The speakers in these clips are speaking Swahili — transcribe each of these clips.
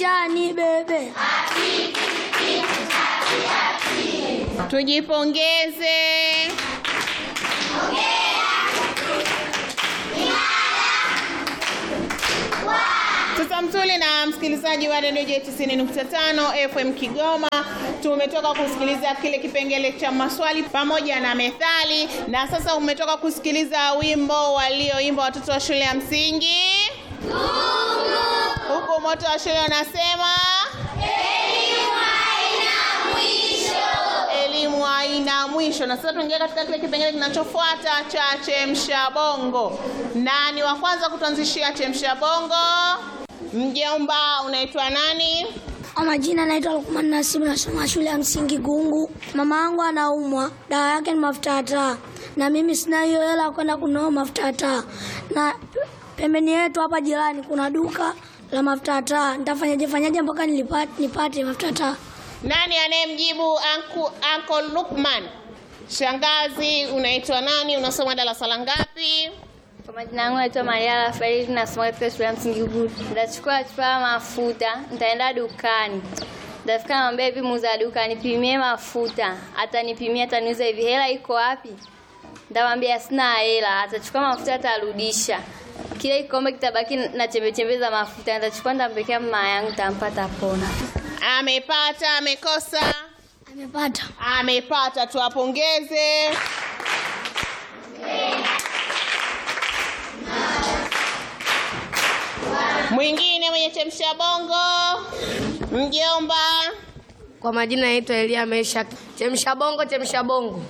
acha ni bebe. Tujipongeze. Sasa Mtuli na msikilizaji wa redio J 90.5 FM Kigoma, tumetoka kusikiliza kile kipengele cha maswali pamoja na methali, na sasa umetoka kusikiliza wimbo walioimba watoto wa shule ya msingi huku moto wa shule unasema elimu haina mwisho. Na sasa tuingia katika kile kipengele kinachofuata cha chemsha bongo. Nani wa kwanza kutuanzishia chemsha bongo? Mjomba, unaitwa nani? Kwa majina naitwa Lukman Nasibu, nasoma shule ya msingi Gungu. Mama yangu anaumwa, dawa yake ni mafuta ya taa, na mimi sina hiyo hela ya kwenda kununua mafuta ya taa, na pembeni yetu hapa jirani kuna duka la mafuta ya taa. Nitafanyaje fanyaje mpaka nilipate, nipate mafuta ya taa? Nani anayemjibu anku, Uncle Lukman? Shangazi, unaitwa nani? Unasoma darasa la ngapi? Kwa majina yangu naitwa Maria Rafaeli, nasoma katika shule ya msingi Gudu. Nitachukua chupa ya mafuta, nitaenda dukani. Nitafika namwambia hivi muuza duka nipimie mafuta. Atanipimia, ataniuza hivi, hela iko wapi? Nitamwambia sina hela. Atachukua mafuta, atarudisha. Kile kikombe kitabaki na chembe chembe za mafuta. Nitachukua, nitampekea mama yangu, nitampata pona. Amepata, amekosa? Amepata. Amepata, tuwapongeze. Mwingine mwenye chemsha bongo, mjomba. Kwa majina naitwa Elia Mesha. Chemsha bongo, chemsha bongo.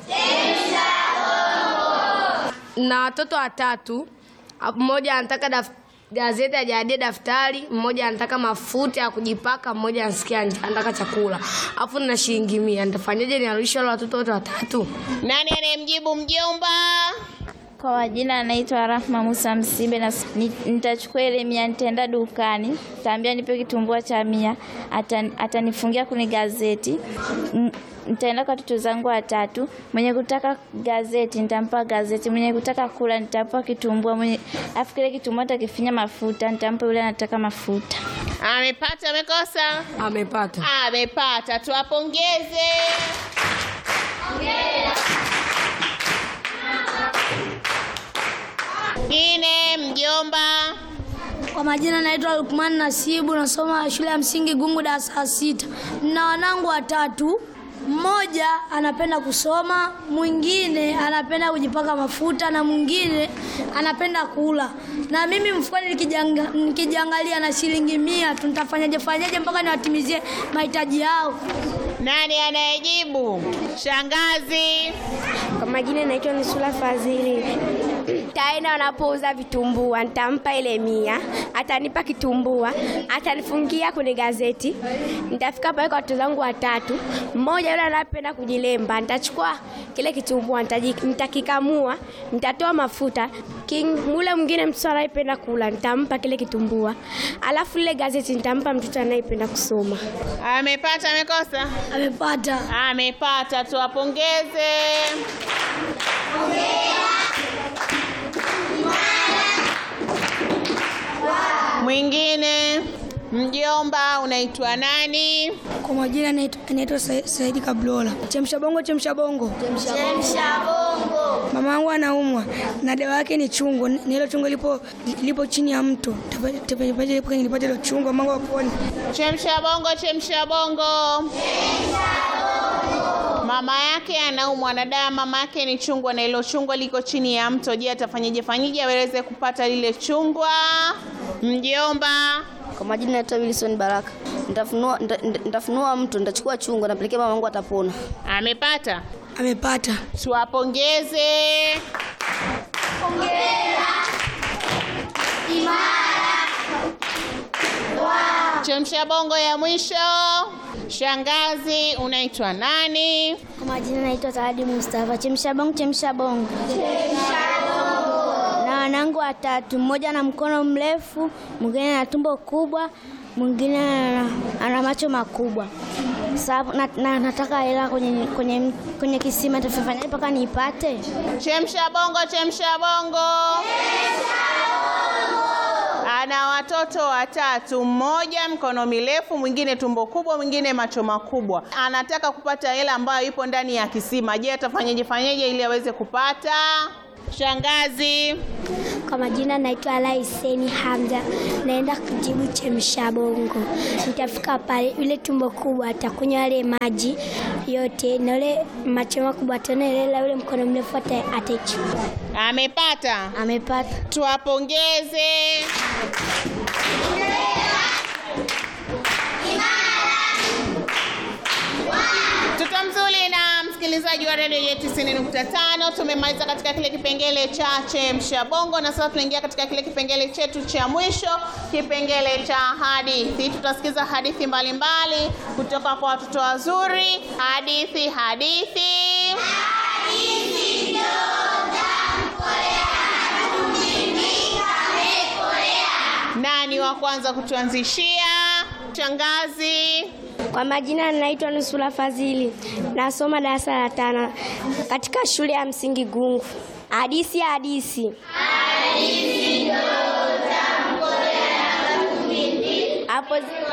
Na watoto watatu, mmoja anataka daf, gazeti ajaadie daftari, mmoja anataka mafuta ya kujipaka, mmoja anasikia njaa, anataka chakula. Alafu na shilingi mia. Nitafanyaje niarudishe wale watoto wote watatu? Nani anayemjibu mjomba? Kwa majina anaitwa Rahma Musa Msimbe na ni- nitachukua ile mia, nitaenda dukani, nitaambia nipe kitumbua cha mia, atan- atanifungia kwenye gazeti. N- Nitaenda kwa watoto zangu watatu, mwenye kutaka gazeti nitampa gazeti, mwenye kutaka kula nitampa kitumbua, mwenye afu kile kitumbua nitakifinya mafuta, nitampa yule anataka mafuta. Amepata, amekosa? Amepata. Amepata, tuwapongeze. Mwingine mjomba. Kwa majina naitwa Lukman Nasibu, nasoma shule ya msingi Gungu darasa la sita. Na wanangu watatu, mmoja anapenda kusoma, mwingine anapenda kujipaka mafuta na mwingine anapenda kula. Na mimi mfukoni nikijanga, nikijiangalia na shilingi mia, tutafanyaje fanyaje mpaka niwatimizie mahitaji yao? Nani anayejibu? Shangazi. Kwa majina naitwa Nusula Fadhili. Taenda wanapouza vitumbua, nitampa ile mia, atanipa kitumbua, atanifungia kwenye gazeti. Nitafika pale kwa watoto zangu watatu, mmoja yule anapenda kujilemba, nitachukua kile kitumbua, nitaji- nitakikamua, nitatoa mafuta. King, mule mwingine mtoto anayependa kula, nitampa kile kitumbua, alafu lile gazeti nitampa mtoto anayependa kusoma. Amepata, amekosa? Amepata. Amepata, tuwapongeze. Mwingine mjomba, unaitwa nani? Kwa majina naitwa naitwa Sa- Saidi Kablola. Chemsha bongo, chemsha bongo. Mama yangu anaumwa na dawa yake ni chungu, na hilo chungu lipo lipo chini ya mto. Tapaje lipo kwenye nipate hilo chungu, mama wangu apone. Chemsha bongo, chemsha bongo. Mama yake anaumwa na dawa mama yake ni chungwa, na hilo chungwa liko chini ya mto. Je, atafanyaje fanyaje aweze kupata lile chungwa? Mjomba. Kwa majina naitwa Wilson Baraka. Nitafunua nita- nita- nitafunua mtu, nitachukua chungu, napelekea mama wangu atapona. Amepata. Amepata. Tuwapongeze. Chemsha bongo ya mwisho. Shangazi, unaitwa nani? Kwa majina naitwa Zawadi Mustafa. Chemsha bongo, chemsha bongo. Na wanangu watatu, mmoja ana mkono mrefu, mwingine ana tumbo kubwa, mwingine ana, ana macho makubwa. Sababu na, na, nataka hela kwenye, kwenye, kwenye kisima, tafanya mpaka niipate. Chemsha bongo, chemsha bongo. ana watoto watatu, mmoja mkono mirefu, mwingine tumbo kubwa, mwingine macho makubwa. Anataka kupata hela ambayo ipo ndani ya kisima. Je, atafanyeje fanyeje ili aweze kupata? Shangazi. Kwa majina naitwa Ala Hussein Hamza, naenda kujibu chemsha bongo. Nitafika pale, yule tumbo kubwa atakunywa yale maji yote, na yule macho makubwa atanelela, yule mkono mrefu ata- ataichukua. Amepata. Amepata. Tuwapongeze. Mtoto mzuri na msikilizaji wa redio yetu 90.5, tumemaliza katika kile kipengele cha chemsha bongo, na sasa tunaingia katika kile kipengele chetu cha mwisho, kipengele cha hadithi. Tutasikiza hadithi mbalimbali kutoka kwa watoto wazuri. Hadithi, hadithi, nani wa kwanza kutuanzishia? Shangazi. Kwa majina naitwa Nusura Fadhili, nasoma darasa la tano katika shule ya msingi Gungu. Hadisi ya hadisi. Hapo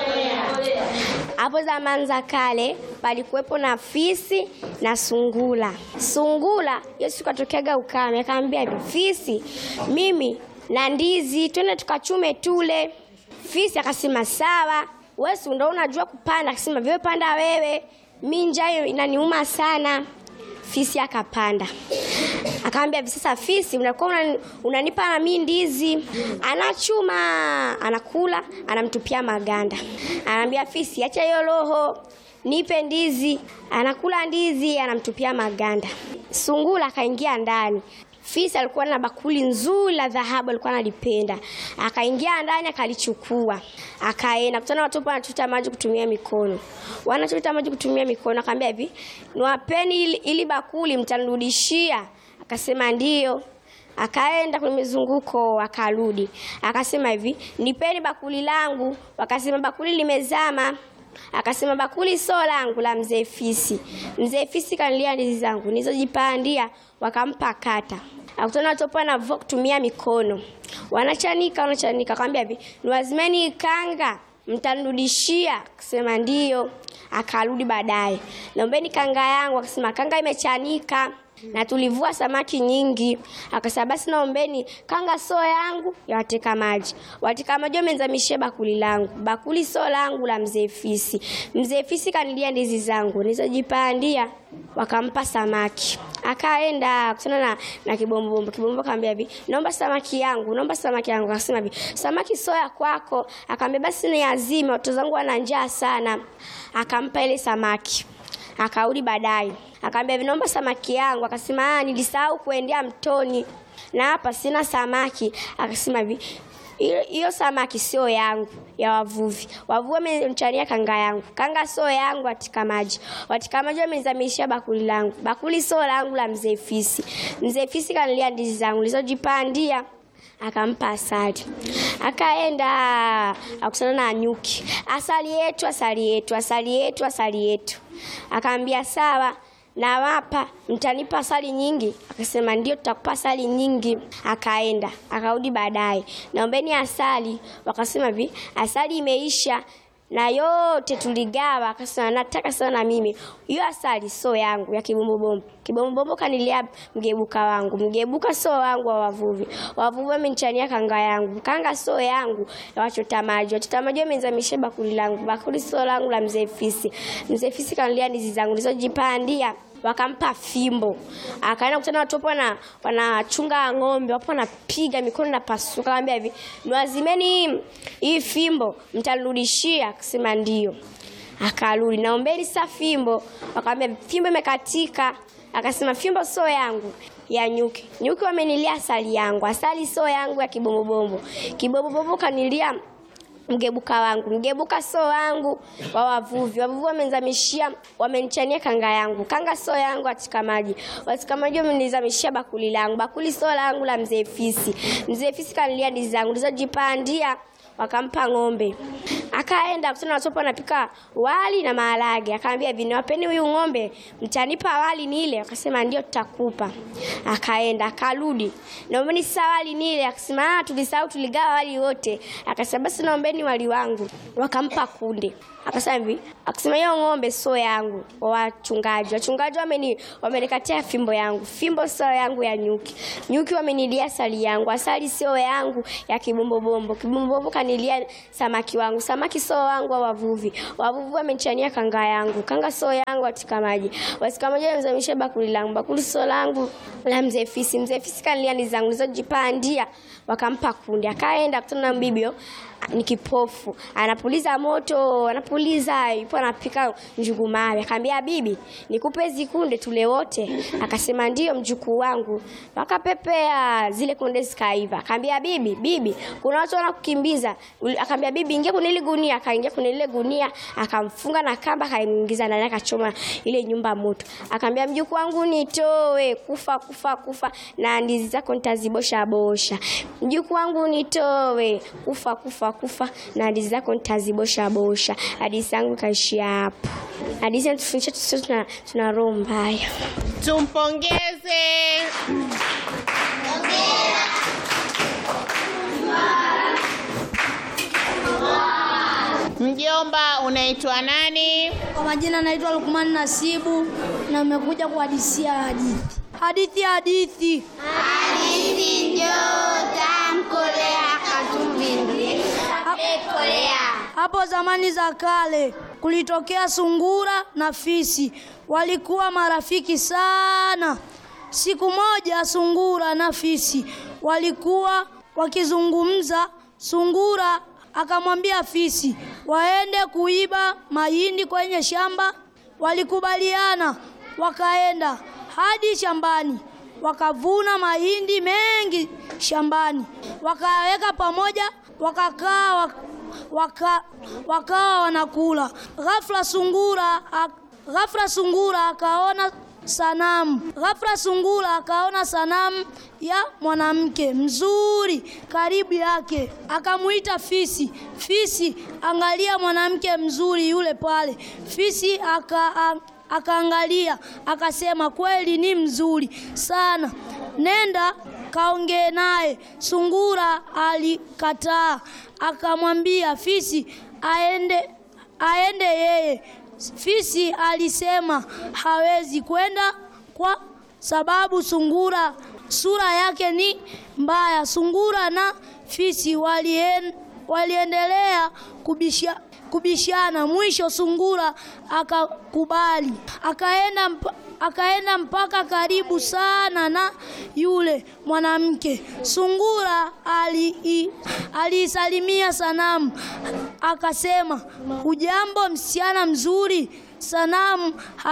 hapo zamani za kale palikuwepo na fisi na sungula. Sungula Yesu katokeaga ukame, akamwambia hivi, fisi, mimi na ndizi, twende tukachume tule. Fisi akasema sawa. Wewe si ndio unajua kupanda? Akasema vile panda wewe, mi njaa inaniuma sana. Fisi akapanda akaambia hivi sasa, fisi, unakuwa unani- unanipa na mimi ndizi. Anachuma, anakula, anamtupia maganda. Anaambia fisi, acha hiyo roho, nipe ndizi. Anakula ndizi, anamtupia maganda. Sungula akaingia ndani. Fisi alikuwa na bakuli nzuri la dhahabu, alikuwa analipenda. Akaingia ndani akalichukua, akaenda kutana watoto wanachota maji kutumia mikono, wanachota maji kutumia mikono. Akaambia hivi, niwapeni ili, ili bakuli mtanirudishia. Akasema ndio. Akaenda kwenye mizunguko akarudi, akasema hivi, nipeni bakuli langu. Wakasema bakuli limezama. Akasema bakuli sio langu, la mzee Fisi. Mzee Fisi kanilia ndizi zangu nilizojipandia, wakampa kata. Akutana watoto wanavua kutumia mikono, wanachanika wanachanika, akamwambia hivi, niwazimeni kanga mtanirudishia. Akasema ndio. Akarudi baadaye, naombeni kanga yangu. Akasema kanga imechanika na tulivua samaki nyingi. Akasema basi naombeni kanga sio yangu ya wateka maji. Wateka maji wamenzamishia bakuli langu, bakuli sio langu, la mzee Fisi. Mzee Fisi kanilia ndizi zangu nilizojipandia, wakampa samaki. Akaenda kutana na, na kibombombo. Kibombombo akamwambia hivi, naomba samaki yangu, naomba samaki yangu. Akasema hivi, samaki sio ya kwako. Akamwambia basi ni azima, watoto zangu wana njaa sana. Akampa ile samaki akarudi baadaye akaambia hivi, naomba samaki yangu. Akasema ah, nilisahau kuendea mtoni na hapa sina samaki. Akasema hivi, hiyo hiyo samaki sio yangu, ya wavuvi. Wavuvi wamenichania kanga yangu, kanga sio yangu. Watika maji, watika maji wamenizamishia bakuli langu, bakuli sio langu, la mzee Fisi. Mzee Fisi kanilia ndizi zangu nilizojipandia akampa asali. Akaenda akutana na nyuki, asali yetu, asali yetu, asali yetu, asali yetu. Akaambia sawa, nawapa, mtanipa asali nyingi? Akasema ndio, tutakupa asali nyingi. Akaenda akarudi baadaye, naombeni asali. Wakasema hivi, asali imeisha na yote tuligawa. Akasema nataka sana mimi hiyo asali sio yangu, ya kibombobombo. Kibombobombo kanilia mgebuka wangu, mgebuka sio wangu wa wavuvi. Wavuvi wamenichania kanga yangu, kanga sio yangu ya wachota maji. Wachota maji wamenizamisha bakuli langu, bakuli sio langu, la mzee Fisi. Mzee Fisi kanilia ndizi zangu nilizojipandia wakampa fimbo, akaenda kutana watu wapo wana wanachunga ng'ombe, wapo wanapiga mikono na pasuka. Akamwambia hivi, niwazimeni hii fimbo, mtanirudishia? Akasema ndio. Akarudi, naombeni sasa fimbo. Akamwambia fimbo imekatika. Akasema fimbo sio yangu, ya nyuki. Nyuki wamenilia asali yangu, asali sio yangu, ya kibombobombo. Kibombobombo kanilia mgebuka wangu, mgebuka sio wangu, wa wavuvi. Wavuvi wamenizamishia, wamenichania kanga yangu, kanga sio yangu, katika maji. Katika maji wamenizamishia bakuli langu, bakuli sio langu, la mzee Fisi. Mzee Fisi kanilia ndizi zangu nilizojipandia wakampa ng'ombe. Akaenda kutana na watoto wanapika wali na maharage, akamwambia hivi, niwapeni huyu ng'ombe, mtanipa wali nile? Akasema ndio, tutakupa. Akaenda akarudi, naombeni sasa wali nile. Akasema ah, tulisahau, tuligawa wali wote. Akasema basi naombeni wali wangu. Wakampa kunde. Akasema hivi, akasema hiyo ng'ombe sio yangu, wa wachungaji. Wachungaji wameni wamenikatia fimbo yangu, fimbo sio yangu ya nyuki. Nyuki wamenilia asali yangu, asali sio yangu ya kibombobombo. Kibombobombo kanilia samaki wangu, samaki sio wangu wa wavuvi. Wavuvi wamenichania kanga yangu, kanga sio yangu katika maji. Katika maji wamezamisha bakuli langu, bakuli sio langu la mzee fisi. Mzee fisi kanilia ndizi zangu nilizojipandia, wakampa kunde. Akaenda kutana na mbibio ni kipofu, anapuliza moto, anapuliza, yupo anapika njugu mawe. Akamwambia bibi, nikupe hizi kunde tule wote? Akasema ndio mjukuu wangu. Wakapepea zile kunde zikaiva. Akamwambia bibi, bibi, kuna watu wanakukimbiza. Uli- Akamwambia bibi, ingia kwenye ile gunia. Akaingia kwenye ile gunia, akamfunga na kamba, akaingiza ndani, akachoma ile nyumba moto. Akamwambia mjukuu wangu, nitoe, kufa kufa kufa, na ndizi zako nitazibosha bosha. Mjukuu wangu, nitoe, kufa kufa kufa, na ndizi zako nitazibosha bosha. Hadithi yangu ikaishia hapo. Hadithi inatufundisha tusiwe tuna, tuna roho mbaya. Tumpongeze. Mjomba, unaitwa nani? Kwa majina naitwa Lukman Nasibu na nimekuja kuhadisia hadithi. Hadithi hadithi. Hapo zamani za kale kulitokea sungura na fisi, walikuwa marafiki sana. Siku moja sungura na fisi walikuwa wakizungumza. Sungura akamwambia fisi waende kuiba mahindi kwenye shamba. Walikubaliana, wakaenda hadi shambani, wakavuna mahindi mengi shambani, wakaweka pamoja, wakakaa wak waka, wakawa wanakula. Ghafla sungura ak- ghafla sungura akaona sanamu. Ghafla sungura akaona sanamu ya mwanamke mzuri karibu yake, akamuita fisi. Fisi, angalia mwanamke mzuri yule pale. Fisi aka, a- akaangalia akasema, kweli ni mzuri sana, nenda kaongee naye. Sungura alikataa, akamwambia fisi aende aende yeye. Fisi alisema hawezi kwenda kwa sababu sungura sura yake ni mbaya. Sungura na fisi walien, waliendelea kubisha, kubishana. Mwisho sungura akakubali, akaenda mpa, akaenda mpaka karibu sana na yule mwanamke. Sungura ali- aliisalimia sanamu akasema, hujambo msichana mzuri. Sanamu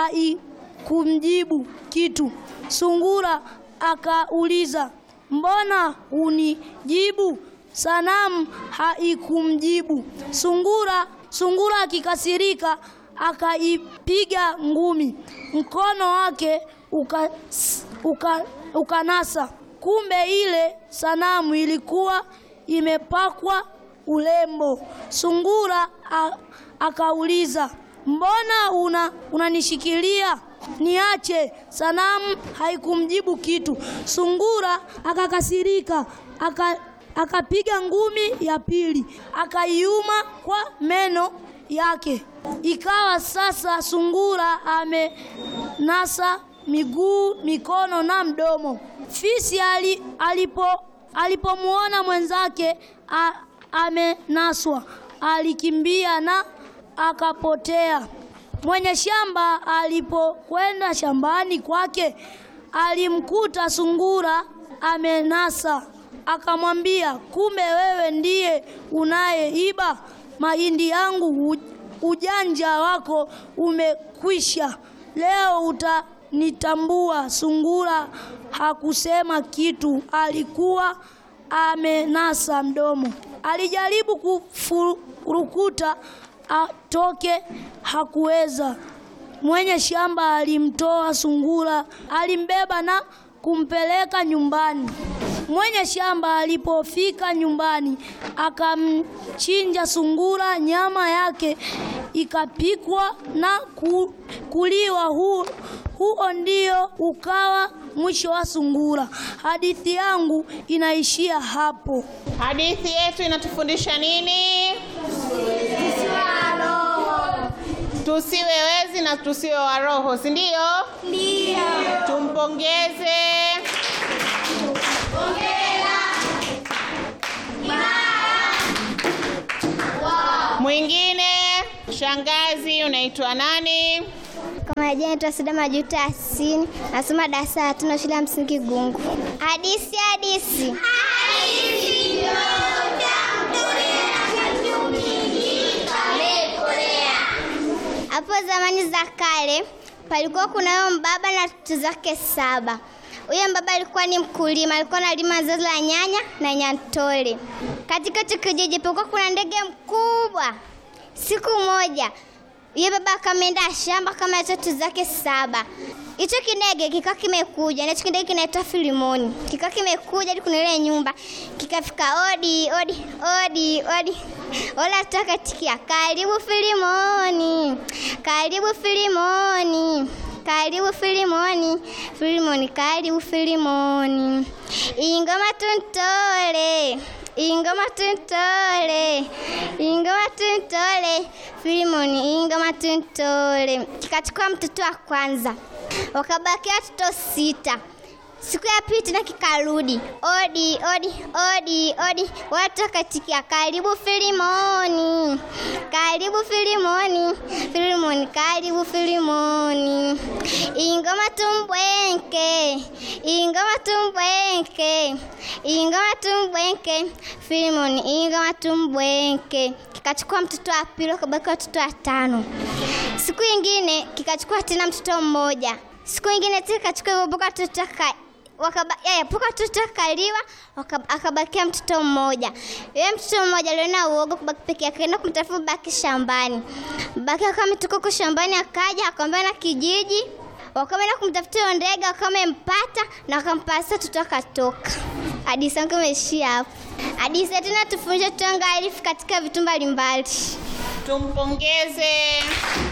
haikumjibu kitu. Sungura akauliza, mbona unijibu? Sanamu haikumjibu. Sungura sungura akikasirika akaipiga ngumi, mkono wake uka, uka, ukanasa. Kumbe ile sanamu ilikuwa imepakwa ulembo. Sungura a, akauliza, mbona una unanishikilia? Niache. Sanamu haikumjibu kitu. Sungura akakasirika aka akapiga ngumi ya pili, akaiuma kwa meno yake. Ikawa sasa sungura amenasa miguu, mikono na mdomo. Fisi ali, alipo alipomwona mwenzake a, amenaswa, alikimbia na akapotea. Mwenye shamba alipokwenda shambani kwake alimkuta sungura amenasa, akamwambia, kumbe wewe ndiye unayeiba mahindi yangu. U- Ujanja wako umekwisha, leo utanitambua. Sungura hakusema kitu, alikuwa amenasa mdomo. Alijaribu kufurukuta atoke, hakuweza. Mwenye shamba alimtoa sungura, alimbeba na kumpeleka nyumbani. Mwenye shamba alipofika nyumbani akamchinja sungura, nyama yake ikapikwa na ku, kuliwa. Hu, huo ndio ukawa mwisho wa sungura. Hadithi yangu inaishia hapo. Hadithi yetu inatufundisha nini? Tusiwe wezi na tusiwe waroho, si ndio? Ndio. Tumpongeze. Mwingine, shangazi, unaitwa nani? Kwa majina naitwa Sida Majuto Asini, nasoma darasa la tano shule ya msingi Gungu. Hadisi hadisi. Hapo zamani za kale palikuwa kunayo mbaba na watoto zake saba. Huyo mbaba alikuwa ni mkulima, alikuwa analima zao la nyanya na nyantole. Katika hicho kijiji palikuwa kuna ndege mkubwa. Siku moja yeye baba akameenda shamba kama watoto zake saba. Hicho kidege kikawa kimekuja, na hicho kidege kinaitwa Filimoni. Kikawa kimekuja hadi kuna ile nyumba, kikafika odi odi odi odi, wala tukatikia karibu Filimoni, karibu Filimoni, karibu Filimoni, Filimoni, karibu Filimoni, ingoma tuntole ingoma tuntole ingoma tuntole Filimoni ingoma tuntole. Kikachukua mtoto wa kwanza, wakabakia watoto sita. Siku ya pili tena kikarudi, odi odi odi odi, watu wakatikia karibu Filimoni, karibu Filimoni, Filimoni, karibu Filimoni, ingoma tumbwenke, ingoma tumbwenke, ingoma tumbwenke, Filimoni, ingoma tumbwenke. Kikachukua mtoto wa pili, wakabaki watoto watano. Siku ingine kikachukua tena mtoto mmoja. Siku ingine tena kikachukua hivyo mpaka watoto ka wakaba yeye mpaka watoto akaliwa, waka- akabakia mtoto mmoja. Yule mtoto mmoja aliona uoga kubaki peke yake, akaenda kumtafuta baki shambani. Baki akawa ametoka huko shambani, akaja akaambia na kijiji, wakaenda kumtafuta huyo ndege, wakawa wamempata na wakampasa, mtoto akatoka. Hadithi yangu imeishia hapo. Hadithi yetu inatufundisha tuangalifu katika vitu mbalimbali. Tumpongeze.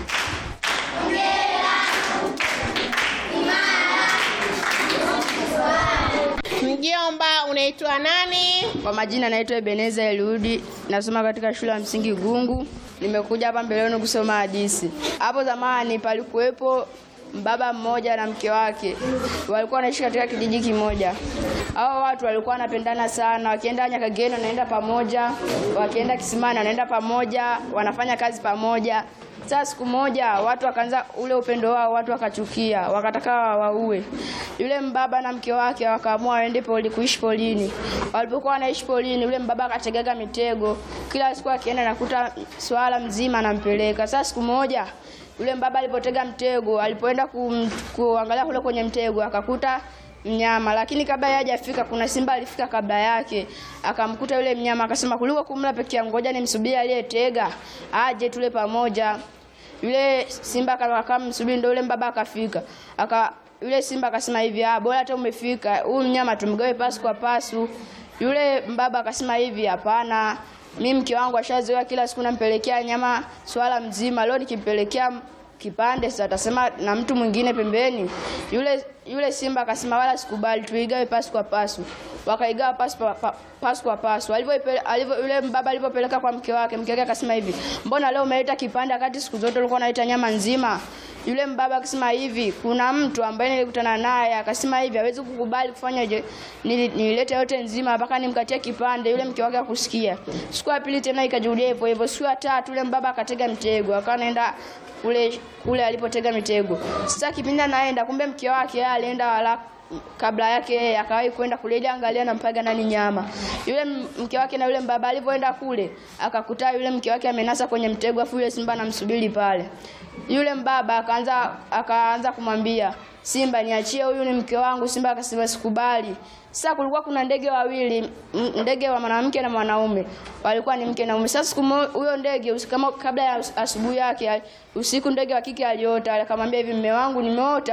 Mjomba, unaitwa nani? Kwa majina naitwa Ebeneza Eliudi, nasoma katika shule ya msingi Gungu. Nimekuja hapa mbeleni kusoma hadithi. Hapo zamani palikuwepo baba mmoja na mke wake, walikuwa wanaishi katika kijiji kimoja. Hao watu walikuwa wanapendana sana, wakienda Nyakageni wanaenda pamoja, wakienda Kisimani wanaenda pamoja, wanafanya kazi pamoja. Sasa siku moja watu wakaanza ule upendo wao, watu wakachukia, wakataka waue. Yule mbaba na mke wake wakaamua waende poli kuishi polini. Walipokuwa wanaishi polini, yule mbaba akategaga mitego, kila siku akienda nakuta swala mzima anampeleka. Sasa siku moja yule mbaba alipotega mtego, alipoenda kum, kuangalia kule kwenye mtego akakuta mnyama, lakini kabla yeye hajafika kuna simba alifika kabla yake, akamkuta yule mnyama, akasema kuliko kumla peke yangu, ngoja nimsubiri aliyetega aje tule pamoja. Yule simba akamsubiri, ndio yule mbaba akafika, aka yule simba akasema hivi, ah, bora hata umefika, huyu mnyama tumgawe pasu kwa pasu. Yule mbaba akasema hivi, hapana, mimi mke wangu ashazoea kila siku nampelekea nyama swala mzima, leo nikimpelekea kipande sasa atasema na mtu mwingine pembeni. Yule yule simba akasema wala sikubali, tuigawe pasu kwa pasu. Wakaigawa pasu pa, pa, pasu kwa pasu. Alivyo alivyo yule mbaba alipopeleka kwa mke wake, mke wake akasema hivi, mbona leo umeleta kipande wakati siku zote ulikuwa unaleta nyama nzima? Yule mbaba akasema hivi, kuna mtu ambaye nilikutana naye akasema hivi, hawezi kukubali kufanya je, nili- nilete yote nzima mpaka nimkatie kipande. Yule mke wake akusikia. Siku ya pili tena ikajudia hivyo hivyo. Siku ya tatu yule mbaba akatega mtego, akawa anaenda kule kule alipotega mitego. Sasa kipindi anaenda, kumbe mke wake yeye alienda wala kabla yake yeye akawahi kwenda kule ili angalia nampaga nani nyama. Yule m- mke wake na yule mbaba alivyoenda kule, akakuta yule mke wake amenasa kwenye mtego, afu yule simba anamsubiri pale. Yule mbaba akaanza akaanza kumwambia Simba, niachie huyu ni mke wangu. Simba akasema sikubali. Sasa kulikuwa kuna ndege wawili, m- ndege wa mwanamke na mwanaume, walikuwa ni mke na mume. Sasa siku mo- huyo ndege usi- kama kabla ya as- asubuhi yake, al- usiku ndege wa kike aliota, akamwambia hivi, mume wangu, nimeota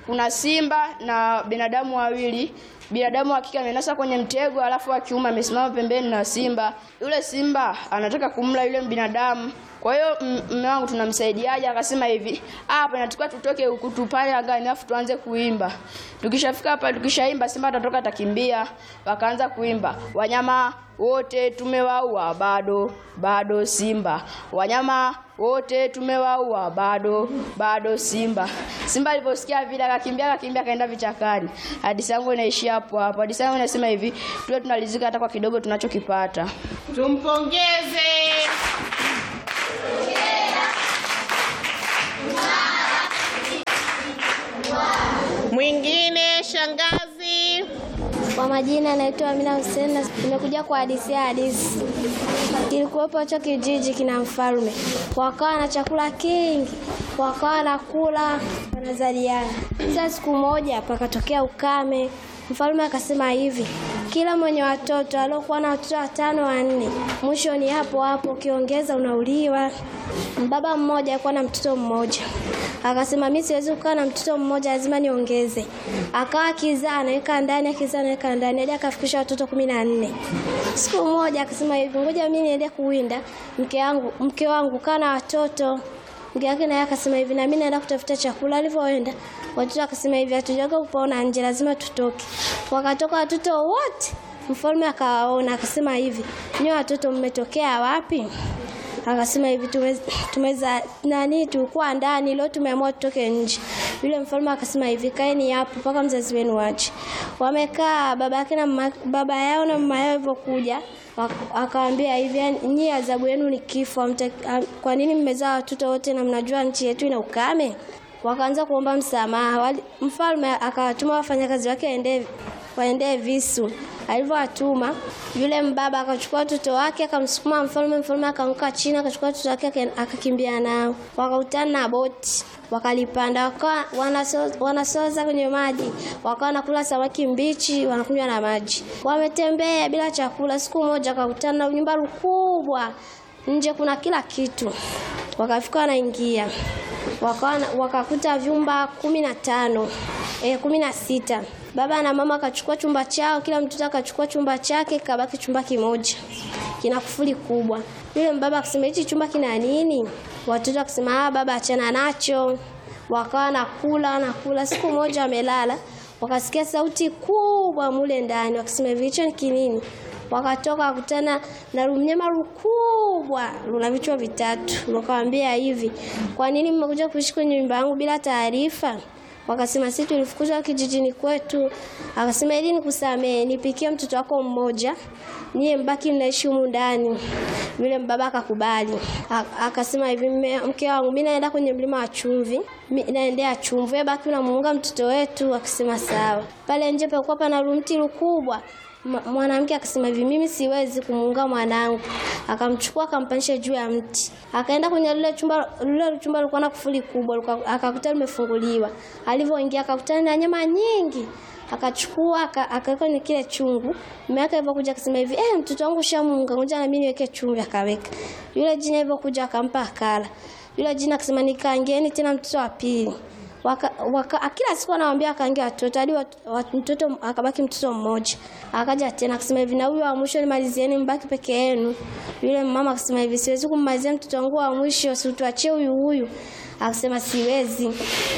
kuna simba na binadamu wawili. Binadamu wa kike amenasa kwenye mtego, alafu wa kiume amesimama pembeni na simba. Yule simba anataka kumla yule binadamu. Kwa hiyo m- mume wangu tunamsaidiaje? Akasema hivi, "Ah, hapa inatakiwa tutoke huku tupale angani alafu tuanze kuimba. Tukishafika hapa tukishaimba simba atatoka atakimbia." Wakaanza kuimba. Wanyama wote tumewaua bado bado simba. Wanyama wote tumewaua bado bado simba. Simba aliposikia vile akakimbia akakimbia akaenda vichakani. Hadithi yangu inaishia hapo hapo. Hadithi yangu inasema hivi, tuwe tunalizika hata kwa kidogo tunachokipata. Tumpongeze. Mwingine shangazi. Kwa majina naitwa Amina Hussein na nimekuja kwa hadithi ya hadithi. Kilikuwepo hicho kijiji kina mfalme, wakawa na chakula kingi, wakawa na kula, wanazaliana. Sasa siku moja pakatokea ukame. Mfalme akasema hivi, kila mwenye watoto aliokuwa na watoto watano wanne, mwisho ni hapo hapo, ukiongeza unauliwa. Baba mmoja alikuwa na mtoto mmoja, akasema mimi siwezi kukaa na mtoto mmoja, lazima niongeze. Akawa kizaa anaweka ndani, akizaa anaweka ndani, hadi akafikisha watoto kumi na nne. Siku moja akasema hivi, ngoja mimi niende kuwinda, mke wangu mke wangu kaa na watoto. Mke wake naye akasema hivi, na mimi naenda kutafuta chakula. Alivyoenda watoto akasema hivi, hatujaga kupaona nje, lazima tutoke. Wakatoka watoto wote, mfalme akawaona, akasema hivi, nyi watoto mmetokea wapi? Akasema hivi tume- tumeza nani, tulikuwa ndani, leo tumeamua tutoke nje. Yule mfalme akasema hivi, kaeni hapo mpaka mzazi wenu aje. Wamekaa baba yake na mama, baba yao na mama yao walivyokuja wak- akawaambia hivi, "Yaani, nyie adhabu yenu ni kifo. hamta- ham- Kwa nini mmezaa watoto wote na mnajua nchi yetu ina ukame? Wakaanza kuomba msamaha. Wali- Mfalme akawatuma wafanyakazi wake waende waendee visu. Alivyowatuma yule mbaba akachukua watoto wake akamsukuma mfalme, mfalme akaanguka chini, akachukua watoto wake aka- akakimbia nao. Wakakutana na boti wakalipanda, wakawa wanaso- wanasoza kwenye maji, wakawa wanakula samaki mbichi, wanakunywa na maji. Wametembea bila chakula. Siku moja wakakutana na nyumba kubwa, nje kuna kila kitu. Wakafika wanaingia, wakawa na- wakakuta vyumba kumi na tano eh, kumi na sita. Baba na mama akachukua chumba chao, kila mtoto akachukua chumba chake, kabaki chumba kimoja kina kufuli kubwa. Yule mbaba akasema hichi chumba kina nini? Watoto akasema ah, baba achana nacho. Wakawa nakula nakula. Siku moja wamelala, wakasikia sauti kubwa mule ndani, wakasema hivi hicho ni kinini? Wakatoka wakutana na mnyama lukubwa luna vichwa vitatu. Wakawaambia hivi, kwa nini mmekuja kuishi kwenye nyumba yangu bila taarifa? Wakasema sisi tulifukuzwa kijijini kwetu. Akasema ili nikusamee, nipikie mtoto wako mmoja, niye mbaki mnaishi humu ndani. Yule mbaba akakubali. A- Akasema hivi, "Mme- mke wangu, mimi naenda kwenye mlima wa chumvi, mi- naendea chumvi, wewe baki unamuunga mtoto wetu. Akasema sawa. Pale nje palikuwa pana lumti lukubwa Ma- mwanamke akasema hivi, mimi siwezi kumuunga mwanangu. Akamchukua akampandisha juu ya mti, akaenda kwenye lile chumba. Lile chumba lilikuwa na kufuli kubwa, lika- akakuta limefunguliwa. Alivyoingia akakutana na nyama nyingi, akachukua aka- akaweka kwenye kile chungu. Mume wake alivyokuja akasema hivi, eh, mtoto wangu shamunga, ngoja na mimi niweke chumvi. Akaweka yule jina, alivyokuja akampa akala. Yule jina akasema, nikaangieni tena mtoto wa pili waka, waka, kila siku anawaambia akaange watoto hadi wat, wat, mtoto akabaki mtoto mmoja. Akaja tena akasema hivi, na huyu wa mwisho nimalizieni, mbaki peke yenu. Yule mama akasema hivi, siwezi kummalizia mtoto wangu wa mwisho, si tuachie huyu huyu. Akasema siwezi.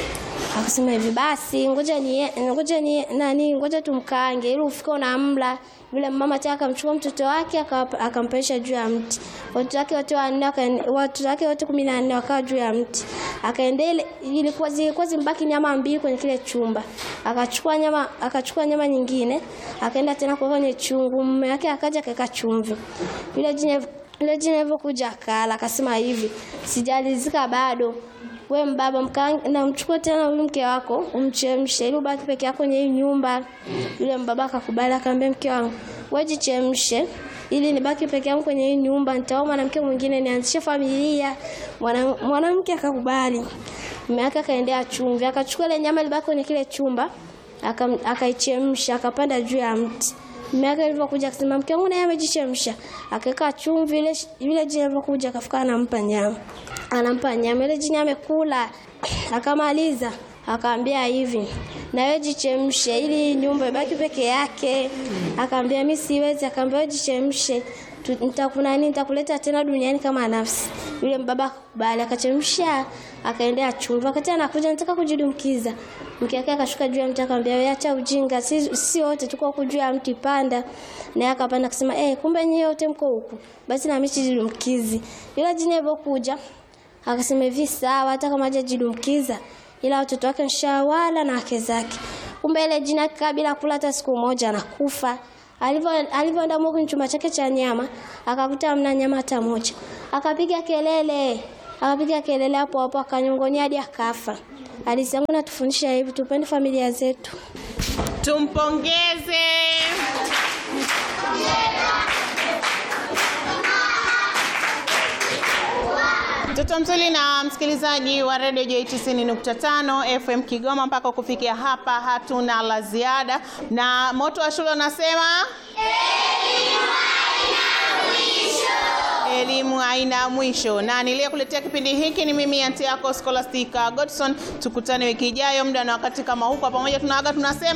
Akasema hivi basi, ngoja ni ngoja ni nani, ngoja tumkaange ili ufike unamla. Yule mama tena akamchukua mtoto wake akawapa- akampelesha juu ya mti. Watoto wake wote wanne waka- watoto wake wote kumi na nne wakawa juu ya mti. Akaendelea, ilikuwa zilikuwa zimbaki nyama mbili kwenye kile chumba. Akachukua nyama akachukua nyama nyingine, akaenda tena kwa kwenye chungu. Mume wake akaja akaweka chumvi. Yule jina yule jina alivyokuja akala, akasema hivi, sijalizika bado we mbaba mkaange na mchukue tena huyu mke wako umchemshe ili ubaki peke yako kwenye hii nyumba. Yule mbaba akakubali, akamwambia mke wangu, wewe jichemshe ili nibaki peke yangu kwenye hii nyumba, nitaoa mwanamke mwingine nianzishe familia. Mwana- Mwanamke akakubali. Mume wake akaendea chumvi, akachukua ile nyama ilibaki kwenye kile chumba, akam- akaichemsha, akapanda juu ya mti. Mume wake alivyokuja akasema mke wangu naye amejichemsha, akaweka chumvi. Ile yule jini alivyokuja akafika anampa nyama, anampa nyama. Ile jini amekula akamaliza, akaambia hivi, na wewe jichemshe ili nyumba ibaki peke yake. Akaambia mimi siwezi, akaambia wewe jichemshe Tu- nitakuna nini nitakuleta tena duniani kama nafsi. Yule mbaba akakubali, akachemsha, akaendea chumba. Wakati anakuja nataka kujidumkiza, mke wake akashuka juu ya mti akamwambia, wewe acha ujinga, si si wote tuko huku juu ya mti, panda. Naye akapanda akasema, eh, kumbe nyinyi wote mko huku, basi na mimi jidumkizi. Yule jini alipokuja akasema hivi, sawa, hata kama hajajidumkiza ila watoto wake nshawala na wake zake. Kumbe ile jini akikaa bila kula hata siku moja anakufa. Alivyo alivyoenda Mungu chumba chake cha nyama, akakuta hamna nyama hata moja. Akapiga kelele, akapiga kelele hapo hapo akanyongonya hadi akafa. Hadithi yangu natufundisha hivi, tupende familia zetu. Tumpongeze. Mtoto mzuri na msikilizaji wa Radio J 90.5 FM Kigoma, mpaka kufikia hapa hatuna la ziada, na moto wa shule unasema elimu haina mwisho, na niliyekuletea kipindi hiki ni mimi anti yako Scholastica Godson. Tukutane wiki ijayo muda na wakati kama huu, kwa pamoja tunaaga tunasema